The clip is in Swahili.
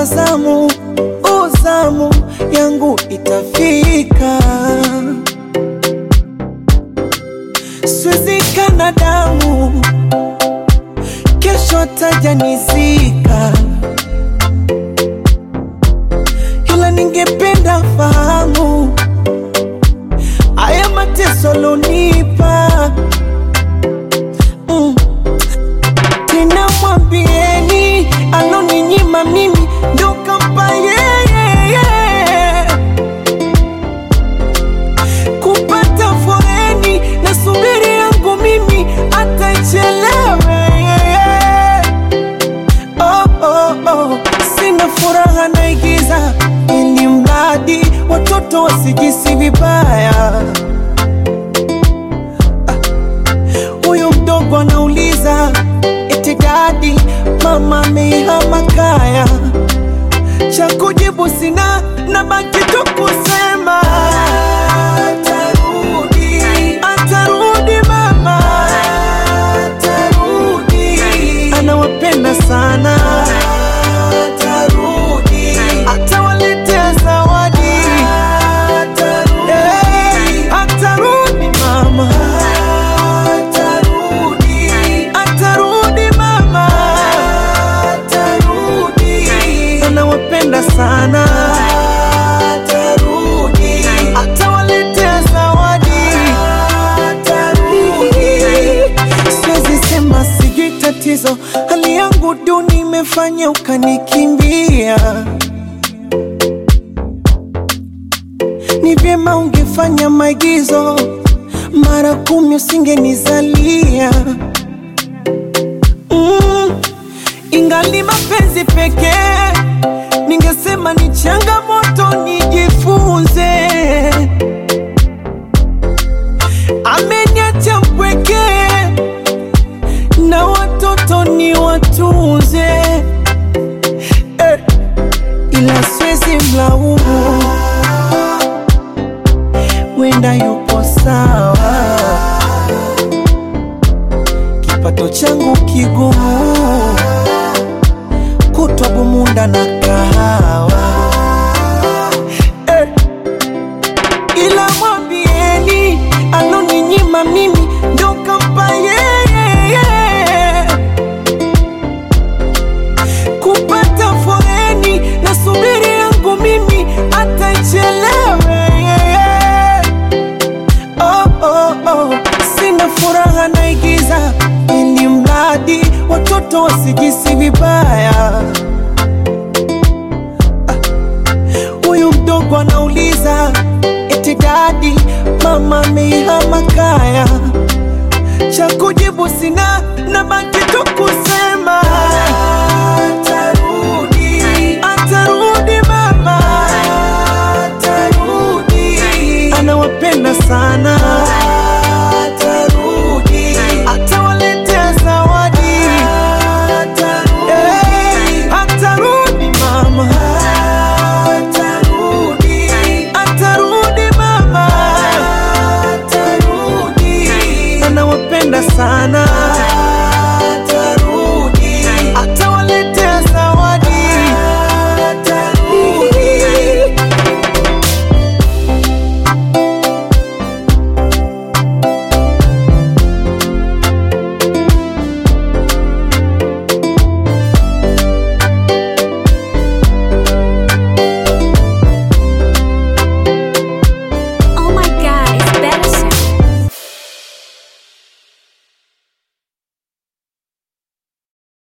kwa zamu, uzamu yangu itafika, siwezi kana damu, kesho tajanizika, ila ningependa fahamu haya mateso lonipa mm. Tena mwambieni aloninyima mimi ndo kampa yeye kupata foreni na subiri yangu mimi atachelewe oh, oh, oh. Sina furaha naigiza ili mradi watoto wasijisi vibaya. Huyu mdogo anauliza eti dadi, mama amehama kaya. Cha kujibu sina, nabaki tu kusema atarudi, atarudi mama, atarudi, anawapenda sana, atarudi, atawaletea zawadi, atarudi, atarudi mama, atarudi, atarudi mama, atarudi, anawapenda sana, atarudi, atawaletea zawadi, atarudi. Siwezi sema sijui tatizo, hali yangu duni imefanya ukanikimbia. Ni vyema ungefanya maigizo mara kumi, usingenizalia mm. Ingali mapenzi pekee, ningesema ni changamoto, nijifunze. Ameniacha mpweke na watoto ni watunze eh, ila siwezi mlaumu, wenda yupo sawa, kipato changu kigumu, kutwa bumunda na kahawa eh, ila mwambieni aloninyima mimi ndo kampa yeye kupata foreni na subiri yangu mimi atachelewe oh, oh, oh. Sina furaha naigiza ili mradi watoto wasijisi vibaya. Huyu mdogo anauliza eti dadi, mama amehama kaya. Cha kujibu sina, nabaki tu kusema